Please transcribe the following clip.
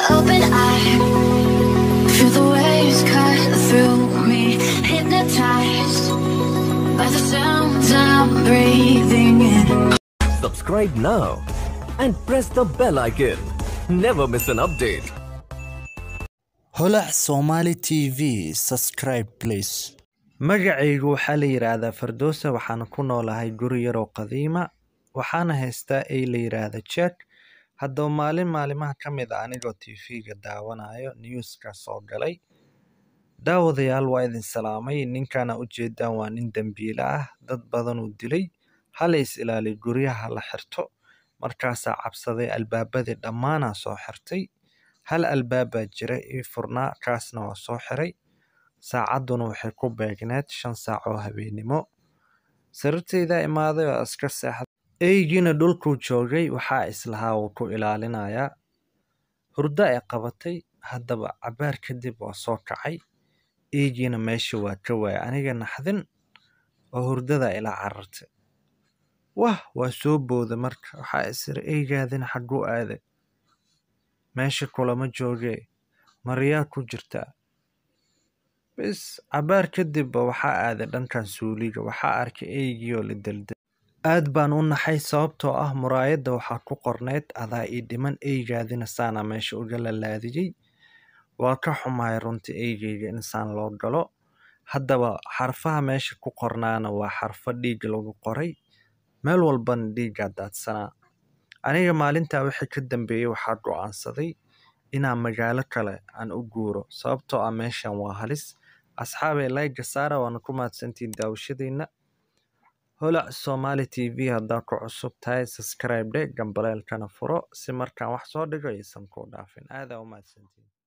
open eye. Feel the waves cut through me, hypnotized by the sounds I'm breathing in. Subscribe now and press the bell icon. Never miss an update. holac somali tv subscribe please magacaygu waxaa la yidhaahdaa fardoosa waxaana ku noolahay guri yaroo qadiima waxaana haystaa ay la yidhaahda jack haddaba maalin maalimaha ka mid a anigoo tv-ga daawanayo newska soo galay daawadayaal waa idin salaamay ninkana ujeedaan waa nin dembiile ah dad badanuu dilay hala is ilaaliyo guryaha la xirto markaasaa cabsaday albaabadii dhammaanaa soo xirtay hal albaabaa jira ii furnaa kaasna waa soo xiray saacadduna waxay ku beegneed shan saac oo habeennimo sariirtaydaa imaaday oo iska seexday eygiina dhulkuu joogay waxaa islahaa wuu ku ilaalinayaa hurdo ay qabatay haddaba cabaar kadib waa soo kacay eygiina meesha waa ka waaya aniga naxdin oo hurdada ila carartay wah waa soo booda marka waxaa isiri eygaadina xagguu aaday meesha kulama joogee maryaa ku jirtaa bis cabaar kadibba waxaa aaday dhankan suuliga waxaa arkay eygii oo la delday aad baan u naxay sababtoo ah muraayadda waxaa ku qorneyd adaa ii dhiman eygaadina saana meesha uga lalaadiyey waa ka xumahay runtii eygeyga insaan loo galo haddaba xarfaha meesha ku qornaana waa xarfo dhiig lagu qoray meel walbana dhiiggaa daadsanaa aniga maalintaa wixii ka dambeeyey waxaa go'aansaday inaan magaalo kale aan u guuro sababtoo ah meeshan waa halis asxaabay layga saara waana ku mahadsantiin daawashadiina holac somali t v haddaa ku cusub tahay subscribe dhe gambaleelkana furo si markaan wax soo dhigo aysan kuu dhaafin aadaa u mahadsantiin